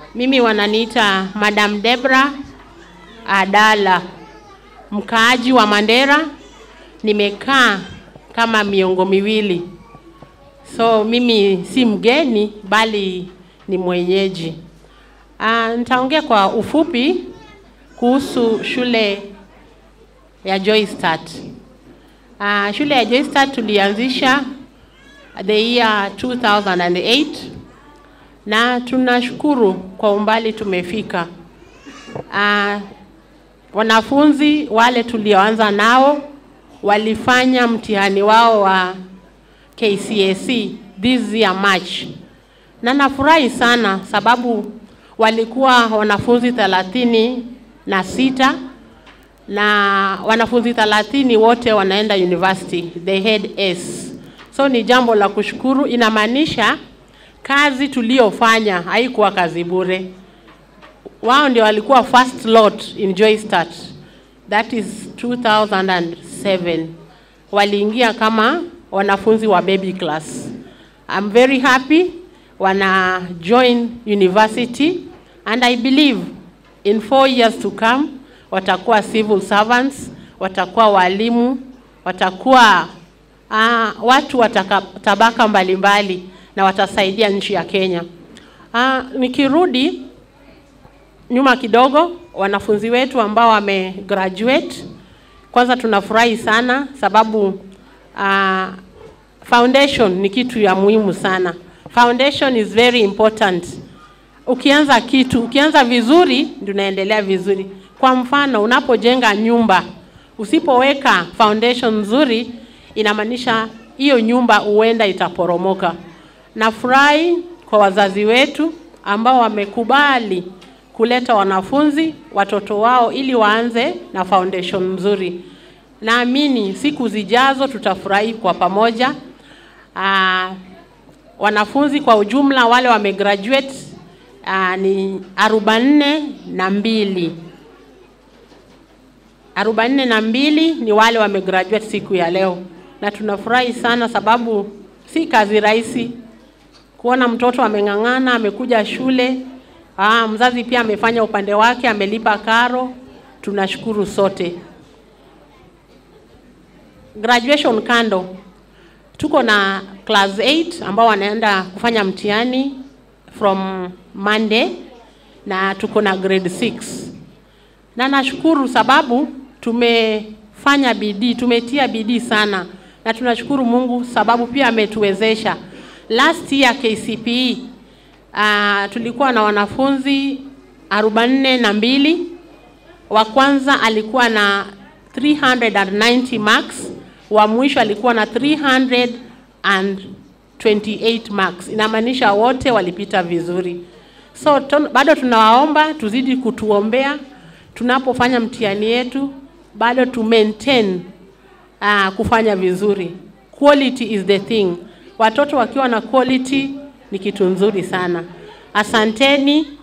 Mimi wananiita Madam Debra Adala, mkaaji wa Mandera. Nimekaa kama miongo miwili, so mimi si mgeni bali ni mwenyeji. Ah, nitaongea kwa ufupi kuhusu shule ya Joystart. Uh, shule ya Joystart tulianzisha the year 2008 na tunashukuru kwa umbali tumefika. Uh, wanafunzi wale tulioanza nao walifanya mtihani wao wa KCSE this year March, na nafurahi sana sababu walikuwa wanafunzi thelathini na sita na wanafunzi thelathini wote wanaenda university, they had S. So ni jambo la kushukuru, inamaanisha kazi tuliyofanya haikuwa kazi bure. Wao ndio walikuwa first lot in Joystart, that is 2007 waliingia kama wanafunzi wa baby class. I'm very happy wana join university and I believe in four years to come watakuwa civil servants, watakuwa walimu, watakuwa uh, watu wa tabaka mbalimbali na watasaidia nchi ya Kenya. Uh, nikirudi nyuma kidogo, wanafunzi wetu ambao wame graduate, kwanza tunafurahi sana sababu uh, foundation ni kitu ya muhimu sana. Foundation is very important. Ukianza kitu, ukianza vizuri, ndio unaendelea vizuri. Kwa mfano, unapojenga nyumba, usipoweka foundation nzuri, inamaanisha hiyo nyumba huenda itaporomoka. Nafurahi kwa wazazi wetu ambao wamekubali kuleta wanafunzi watoto wao ili waanze na foundation nzuri. Naamini siku zijazo tutafurahi kwa pamoja. Aa, wanafunzi kwa ujumla wale wamegraduate aa, ni arobaini na mbili arobaini na mbili ni wale wamegraduate siku ya leo, na tunafurahi sana sababu si kazi rahisi kuona mtoto ameng'ang'ana, amekuja shule. Aa, mzazi pia amefanya upande wake, amelipa karo. Tunashukuru sote. Graduation kando, tuko na class 8 ambao wanaenda kufanya mtihani from Monday na tuko na grade 6 na nashukuru sababu tumefanya bidii, tumetia bidii sana, na tunashukuru Mungu sababu pia ametuwezesha. Last year KCPE uh, tulikuwa na wanafunzi arobaini na mbili. Wa kwanza alikuwa na 390 marks, wa mwisho alikuwa na 328 marks. Inamaanisha wote walipita vizuri. So ton, bado tunawaomba tuzidi kutuombea tunapofanya mtihani yetu bado tu maintain uh, kufanya vizuri. Quality is the thing. Watoto wakiwa na quality ni kitu nzuri sana. Asanteni